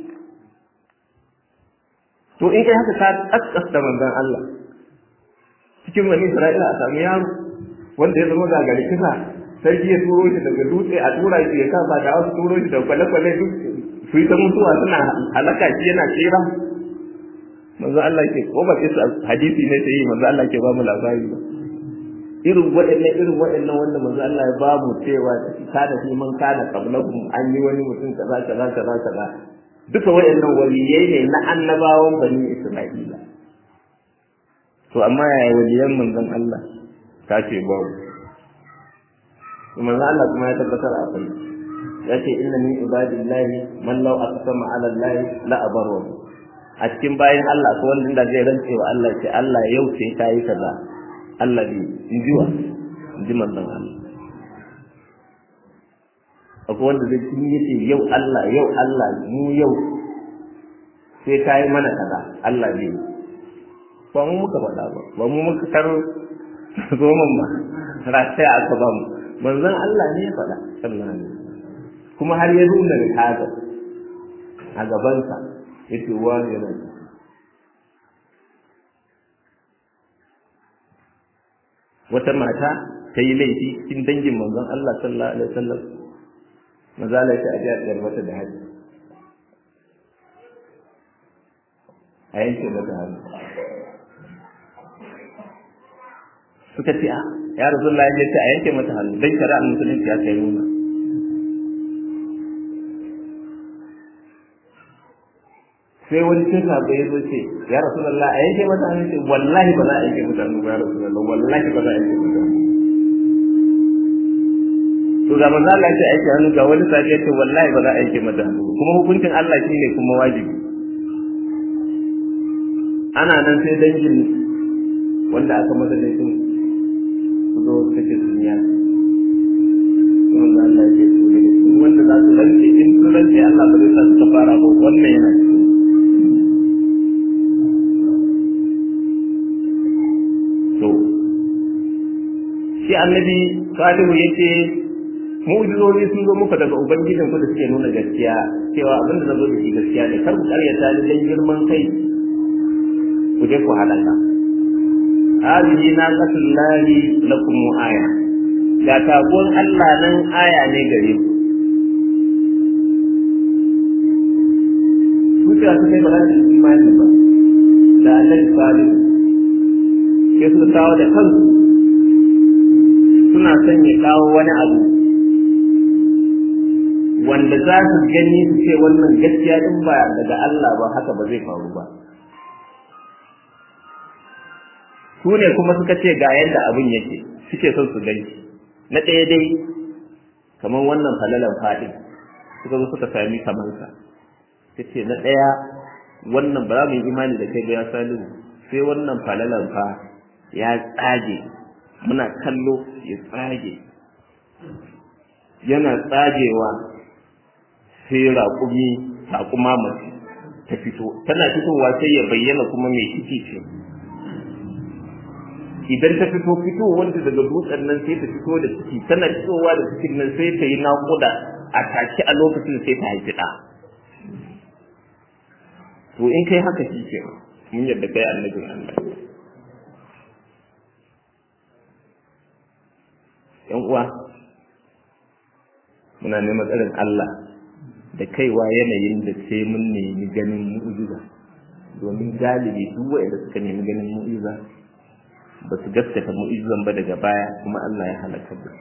to in kai haka ka kaskasta manzon Allah cikin wani Isra'ila a sami yaro wanda ya zama gagari kisa sarki ya turo shi daga dutse a tura shi ya kafa da wasu turo shi daga kwale-kwale duk su yi ta mutuwa suna halaka shi yana tsira manzo Allah ke ko ba kisa hadisi ne sai manzo Allah ke ba mu labari ba irin waɗannan irin waɗannan wanda manzo Allah ya ba mu cewa kada fi man kana qablakum an yi wani mutum kaza kaza kaza kaza duka waɗannan waliyai ne na annabawan bani Isra'ila to amma yaya waliyan manzon Allah ka ce babu manzon Allah kuma ya tabbatar a kai ya ce inna min ibadillahi man law aqsama ala Allah la abaru a cikin bayan Allah ko wanda da zai rantse wa Allah ce Allah yau ce kai kaza Allah bi in ji wa in ji manzon Allah akwai wanda zai kin yace yau Allah yau Allah mu yau sai kai mana kaza Allah bi ba mu muka faɗa ba ba mu muka kar zoman ba rasai aka ba mu manzon Allah ne ya faɗa sallallahu alaihi kuma har ya nuna da kaga a gabansa yace wani yana wata mata ta yi laifi cikin dangin manzon Allah sallallahu alaihi wasallam maza la ta ajiya mata da haji a yanke mata hannu suka ce ya rasulullah ya ce a yanke mata hannu dan shari'ar musulunci ya kai nuna sai wani cin sabai ya zo ce ya rasulullah a yanke mata hannu ce wallahi ba za a yanke mata hannu ya rasulullah wallahi ba za a yanke mata hannu to ga manzo Allah ya ce aiki hannu ga wani sabi ya ce wallahi ba za a yanke mata hannu kuma hukuncin Allah shine kuma wajibi ana nan sai dangin wanda aka masa laifin su zo kace sun ya wanda Allah ya ce daga cikin wanda za su rantse in su rantse Allah ba zai sa su fara ba wannan yana cikin to shi annabi salihu yace mu'jizozi sun zo muka daga ubangijin ku da suke nuna gaskiya cewa abin da zo da shi gaskiya ne kar ku karyata ni dan girman kai ku je ku halaka hadhihi naqatullahi lakum aya ga tagon Allah nan aya ne gare ku su ta su kai ba za su imani ba da annabi salihu sai su kawo da kansu suna son ya kawo wani abu wanda za su gani su ce wannan gaskiya din ba daga Allah ba haka ba zai faru ba su ne kuma suka ce ga yadda abin yake suke son su gani na ɗaya dai kamar wannan falalan faɗin suka zo suka sami kamansa ta ce na ɗaya wannan ba za mu yi imani da kai ba ya salihu sai wannan falalan fa ya tsage muna kallo ya tsage yana tsagewa sai raƙumi raƙuma mace ta fito tana fitowa sai ya bayyana kuma mai ciki ce idan ta fito fito wanda daga dutsen nan sai ta fito da ciki tana fitowa da cikin nan sai ta yi naƙuda a take a lokacin sai ta haifi ɗa to in kai haka shi ke mun yadda kai annabin Allah yan uwa muna neman tsarin Allah da kaiwa yanayin da sai mun nemi ganin mu'jiza domin galibi duk wanda suka nemi ganin mu'jiza ba su gaskata mu'jizan ba daga baya kuma Allah ya halaka da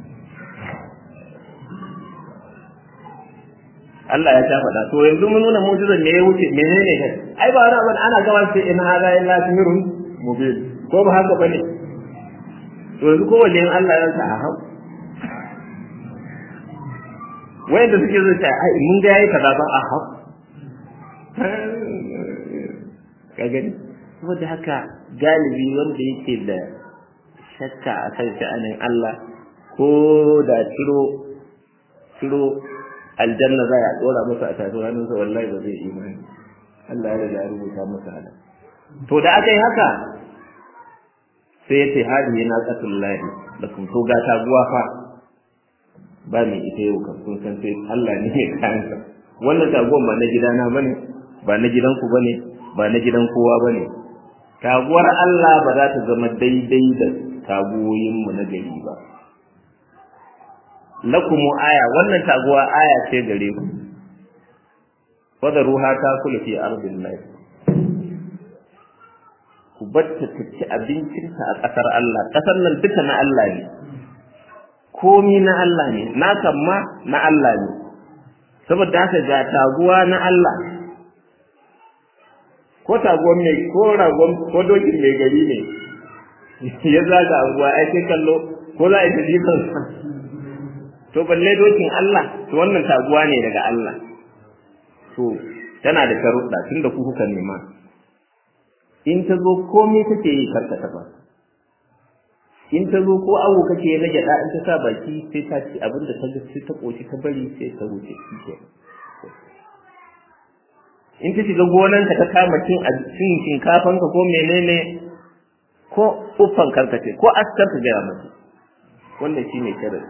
Allah ya ta faɗa to yanzu mun nuna mu'jizan ne ya wuce menene kai ai ba wani abin ana gama sai in hada illa sihrun mubin ko ba haka bane to yanzu ko wajen Allah ya sa a hau wayanda suke zo ta ai mun ga yayi kaza ba a hau ka gani saboda haka galibi wanda yake da shakka a kan sha'anin Allah ko da ciro ciro aljanna za a dora masa a tafi hannunsa wallahi ba zai imani Allah ya riga ya rubuta masa halal to da aka yi haka sai ya ce hadi na qatul lahi da kun to ga taguwa fa ba mai ita yau kan kun san sai Allah ne ya kansa wannan taguwan ba na gidana bane ba na gidanku bane ba na gidan kowa bane taguwar Allah ba za ta zama daidai da taguwoyin mu na gari ba lakumu aya wannan taguwa aya ce gare ku ruha ta kula fi ardin lahi ku batta ta ci abincinta a ƙasar Allah ƙasar nan duka na Allah ne komi na Allah ne na ma na Allah ne saboda haka ga taguwa na Allah ko taguwan mai ko ragon ko dokin mai gari ne ya zaga anguwa ai sai kallo ko za a yi jifan to balle dokin Allah to wannan taguwa ne daga Allah to tana da sharuɗa tunda ku kuka nema in ta zo komai kake yi karka taɓa in ta zo ko awo kake na gyaɗa in ta sa baki sai ta ci abin da ta ga sai ta ƙoshi ta bari sai ta wuce shi ke in ta shiga gonanka ta kama cin cin shinkafanka ko menene ko uffan karkace ko askar ka gaya mata wannan shine sharadi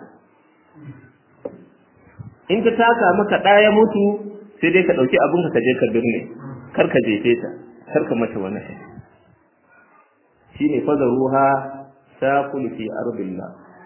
in ta taka maka ɗaya mutu sai dai ka ɗauki abinka ka je ka birne kar ka jefe ta kar ka mata wani shine fadaruha saqul fi ardillah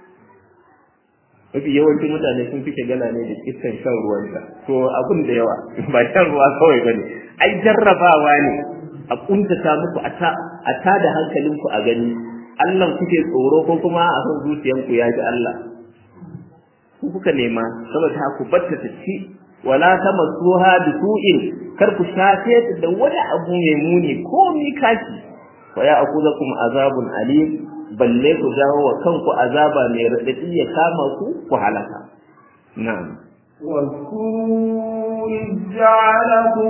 mafi yawancin mutane sun fi shagala ne da iskan shan ruwanta to abun da yawa ba shan ruwa kawai bane ai jarrabawa ne a kuntata muku a ta a ta da hankalinku a gani Allah kuke tsoro ko kuma a san zuciyanku ya ji Allah ku kuka nema saboda ku batta ta ci wala tamassuha bisu'in kar ku shafe ta da wani abu mai muni ko mi kashi wa ya akuzakum azabun alim balle ku jawo wa kanku azaba mai radadi ya kama ku ku halaka na'am واذكروا إذ جعلكم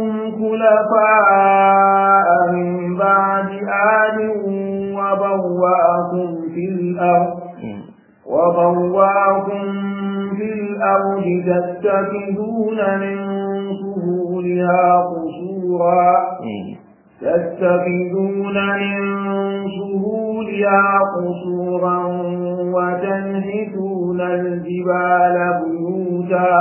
خلفاء من بعد آد وبوأكم في الأرض وبوأكم في الأرض تتخذون من سهولها قصورا تتخذون من سهولها قصورا وتنحتون الجبال بيوتا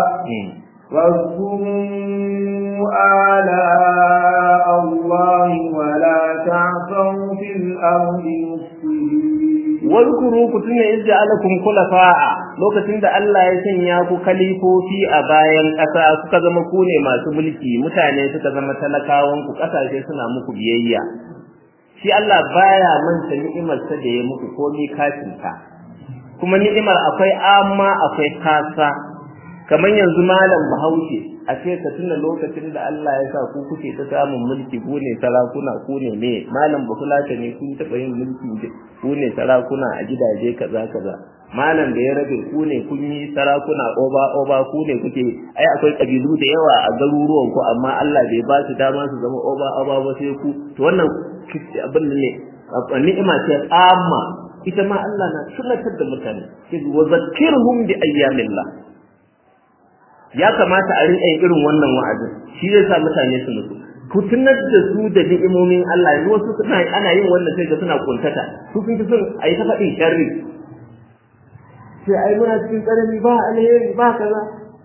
واذكروا آلاء الله ولا تعثوا في الأرض مفسدين wadkuru ku tuna iz ja'alakum khulafa'a lokacin da Allah ya sanya ku kalifofi a bayan ƙasa kuka zama ku ne masu mulki mutane suka zama talakawan ku ƙasashe suna muku biyayya shi Allah baya manta ni'imar sa da ya muku komai kafin ta kuma ni'imar akwai amma akwai kasa kamar yanzu malam Bahaushe a ce ka tuna lokacin da Allah ya sa ku kuke ta samun mulki ku ne sarakuna ku ne me malam Bafulata ne kun taɓa yin mulki ku ne sarakuna a gidaje kaza kaza malam da ya rabe ku ne kun yi sarakuna oba oba ku ne kuke ai akwai kabilu da yawa a garuruwan ku amma Allah bai ba su dama su zama oba oba ba sai ku to wannan abin ne ni'ima ce amma ita ma Allah na tunatar da mutane sai wa zakkirhum bi ayyamillah ya kamata a rinƙa yin irin wannan wa'azin shi zai sa mutane su nutsu ku tunar da su da ni'imomin Allah yanzu wasu suna ana yin wannan sai ga suna kuntata su sun fi son a yi ta faɗin sharri sai ai muna cikin tsanani ba alheri ba kaza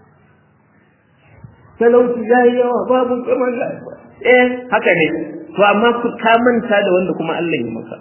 talauci ya yi yawa babu kamar lafiya eh haka ne to amma ku ka manta da wanda kuma Allah ya maka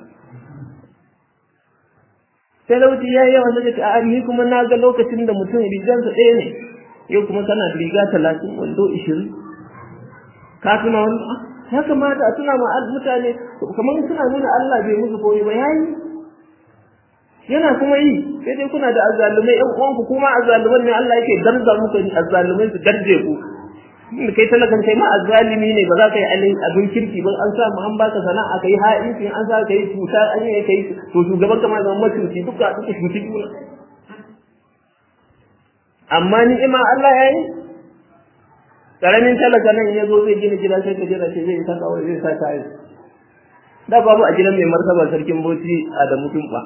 talauci ya yi yawa sai ka a ni kuma na ga lokacin da mutum rigansa ɗaya ne yau kuma kana da riga talatin wando ishirin ka tuna wani ya kamata a tuna ma mutane kamar suna nuna Allah bai musu koyi ba yayi yana kuma yi sai dai kuna da azzalumai ƴan uwanku kuma azzaluman ne Allah yake darza muku azzalumai su darje ku inda kai talakan kai ma azzalimi ne ba za ka yi abin kirki ba an sa mu an baka sana'a kai ha'inci an sa ka yi cuta an yi kai to shugaban kama zama mutunci duka duka shuti juna amma ni'ima Allah ya yi karamin talaka nan ya zo zai gina gida sai ka jira ce zai sa kawai zai sa tayi da babu a gidan mai martaba sarkin bauchi a da mutum ba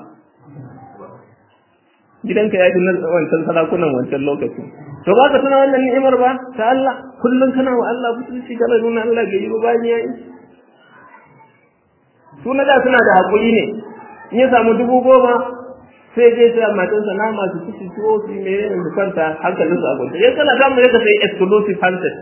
gidanka ya fi na wancan sarakunan wancan lokacin to ba ka tuna wannan ni'imar ba ta Allah kullum kana wa Allah butulci kana nuna Allah bai yi ba bayan yayi su na da suna da hakuri ne in ya samu dubu goma sai je sai matansa na masu ciki tuwo su me ne su kwanta hankalin su a kwanta ya kana samu ya ka sai exclusive handset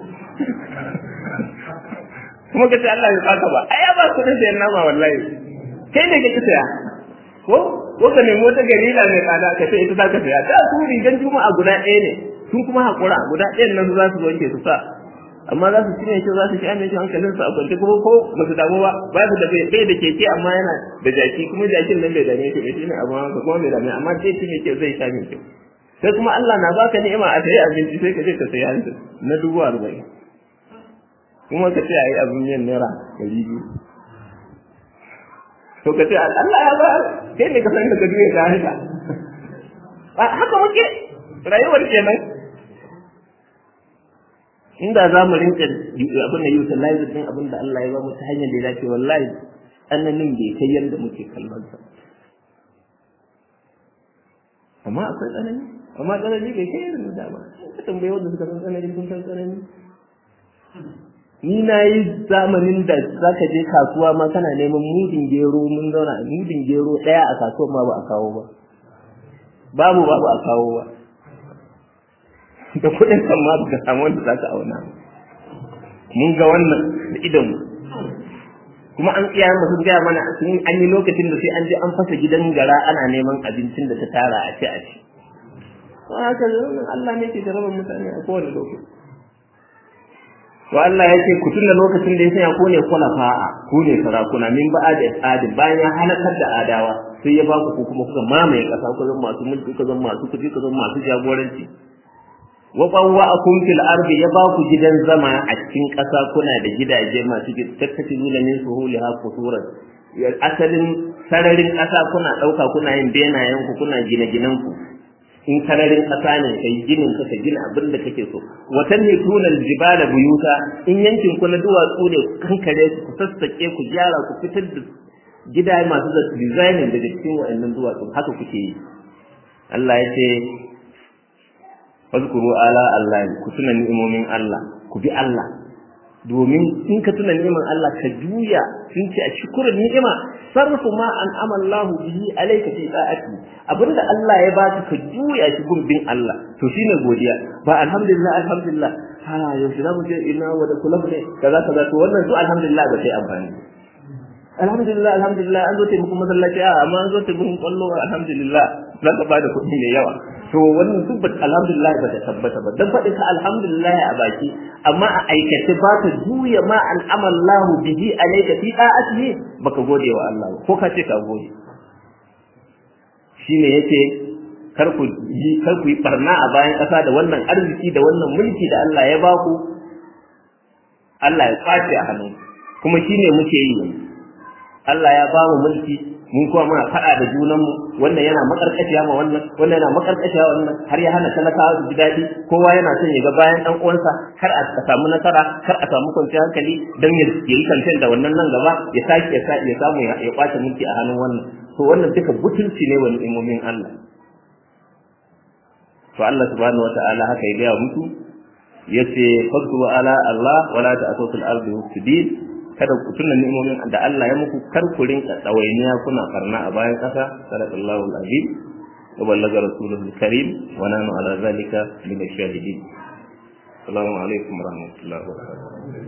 kuma ka ce Allah ya baka ba ai ba ku da sayan nama wallahi kai ne kake saya ko ko ka nemi wata garila mai tsada ka ce ita za ka saya ta su rigan juma'a guda ɗaya ne sun kuma haƙura guda ɗayan nan za su wanke su sa amma za su cinye shi za su ci amince hankalin su a kwance ko ko ba su damu ba ba su da bai da keke amma yana da jaki kuma jakin nan bai dame shi bai shine abu haka kuma bai dame amma zai ci mai kyau zai sha mai kyau sai kuma Allah na baka ni'ima a sayi abinci sai ka je ka sayi hanci na dubu arba'in kuma ka ce a yi abin yin naira ɗari biyu to ka ce Allah ya ba kai ne ka san da ka juya ka haka haka muke rayuwar kenan inda za mu rinka abin da yi ta live din abin da Allah ya ba mu ta hanyar da ya dace wallahi tsananin bai kai yadda muke kallon sa amma akwai tsanani amma tsanani bai kai yadda da ba ka tambaye wanda suka san tsanani sun san tsanani ni na yi zamanin da za ka je kasuwa ma kana neman mudin gero mun zauna mudin gero ɗaya a kasuwa ma ba a kawo ba babu babu a kawo ba da kuɗin kan ma ka samu wanda za ka auna mun ga wannan da idan mu kuma an tsaya mu sun gaya mana sun an yi lokacin da sai an je an fasa gidan gara ana neman abincin da ta tara a ci a ci haka Allah ne ke jarabar mutane a kowane lokaci to Allah ya ce ku tunda lokacin da ya sanya ko ne khulafa'a ku ne sarakuna min ba'ad adi bayan ya halakar da adawa sai ya ba ku ku kuma kuka mamaye kasa ku zama masu mulki ku zama masu kudi ku zama masu jagoranci wa bawwa'akum fil ardi ya ba ku gidan zama a cikin kasa kuna da gidaje masu tattakiluna min suhuliha qusuran asalin sararin kasa kuna dauka kuna yin benayen ku kuna gine-ginen ku in sararin ƙasa ne kai ginin ka gina abin da kake so watan ne tunal jibala buyuta in yankin ku na duwatsu ne ku kankare su ku sassake ku gyara ku fitar da gida masu da designing daga cikin wa'annan duwatsu haka kuke yi Allah ya ce fazkuru ala Allah ku tuna ni'imomin Allah ku bi Allah domin in ka tuna ni'imar Allah ka juya sun ce a shukurin ni'ima sarfu ma an amallahu bihi alayka fi ta'ati abinda Allah ya baka ka juya shi gurbin Allah to shine godiya ba alhamdulillah alhamdulillah ha yau shi zamu ce ina wa da kullum ne kaza kaza to wannan su alhamdulillah ba sai amfani alhamdulillah alhamdulillah an zo ta muku masallaci a amma an zo ta muku kwallo alhamdulillah za ka bada kuɗi mai yawa to wannan duk alhamdulillah ba ta tabbata ba dan faɗin ka alhamdulillah a baki amma a aikace ba ta juya ma an amallahu bihi alayka fi da'atihi baka gode wa Allah ba ko ka ce ka gode shine yace kar ku yi kar ku yi barna a bayan ƙasa da wannan arziki da wannan mulki da Allah ya baku Allah ya kwace a hannu kuma shine muke yi yanzu Allah ya ba mu mulki mun kuma muna faɗa da junanmu wannan yana makarkashiya ma wannan wannan yana makarkashiya wannan har ya hana talakawa su ji daɗi kowa yana son ya ga bayan ɗan uwansa kar a samu nasara kar a samu kwanciyar hankali dan ya yi kantin da wannan nan gaba ya sake ya ya samu ya kwace mulki a hannun wannan to wannan duka butulci ne wani imomin Allah to Allah subhanahu wataala haka ya gaya musu yace fadlu ala Allah wala ta'tu fil ardi mufsidin kada ku tuna ni'imomin da Allah ya muku kar ku rinka dawainiya kuna karna a bayan kasa sallallahu alazim wa ballaga rasuluhu karim wa nanu ala zalika min ash-shahidin assalamu alaikum wa rahmatullahi wa barakatuh